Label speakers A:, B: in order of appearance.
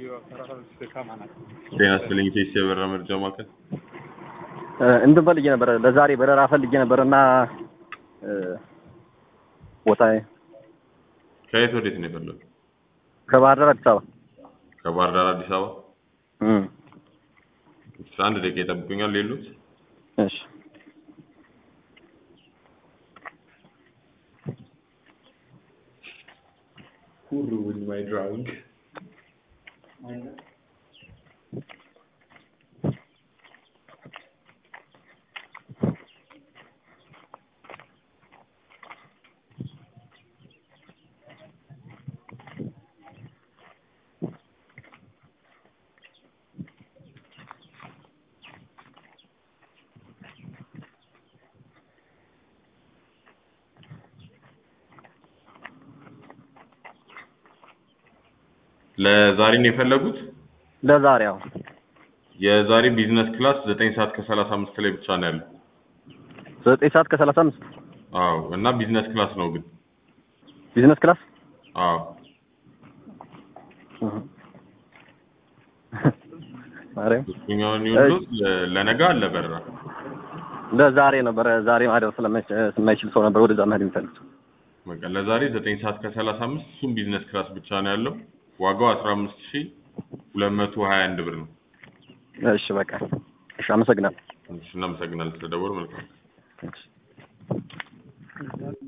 A: ጤና ይስጥልኝ ቴስ የበረራ መረጃ ማዕከል
B: እንትን ፈልጌ ነበረ ለዛሬ በረራ ፈልጌ ነበር እና ቦታ
A: ከየት ወዴት ነው የፈለጉት?
B: ከባህር ዳር አዲስ አበባ
A: ከባህር ዳር አዲስ አበባ።
B: እም፣
A: እሺ፣ አንድ ደቂቃ ይጠብቁኛል። ሌሎት
B: እሺ
A: ሁሉ ዊዝ ማይ ድራውንግ ለዛሬ ነው የፈለጉት?
B: ለዛሬ አዎ
A: የዛሬ ቢዝነስ ክላስ ዘጠኝ ሰዓት ከሰላሳ አምስት ላይ ብቻ ነው ያለው።
B: ዘጠኝ ሰዓት ከሰላሳ አምስት
A: አዎ እና ቢዝነስ ክላስ ነው ግን።
B: ቢዝነስ ክላስ
A: አዎ
B: ማርያም
A: እሱኛውን ይሁሉት ለነገ አለ በረራ።
B: ለዛሬ ነበረ ዛሬ ማደር ስለማይችል ሰው ነበር ወደዛ መሄድ የሚፈልግ
A: በቃ ለዛሬ ዘጠኝ ሰዓት ከሰላሳ አምስት እሱም ቢዝነስ ክላስ ብቻ ነው ያለው። ዋጋው አስራ አምስት ሺህ ሁለት መቶ ሀያ አንድ ብር ነው።
B: እሺ በቃ እሺ አመሰግናለሁ
A: እሺ እናመሰግናለን ስለደወሉ መልካም
B: እሺ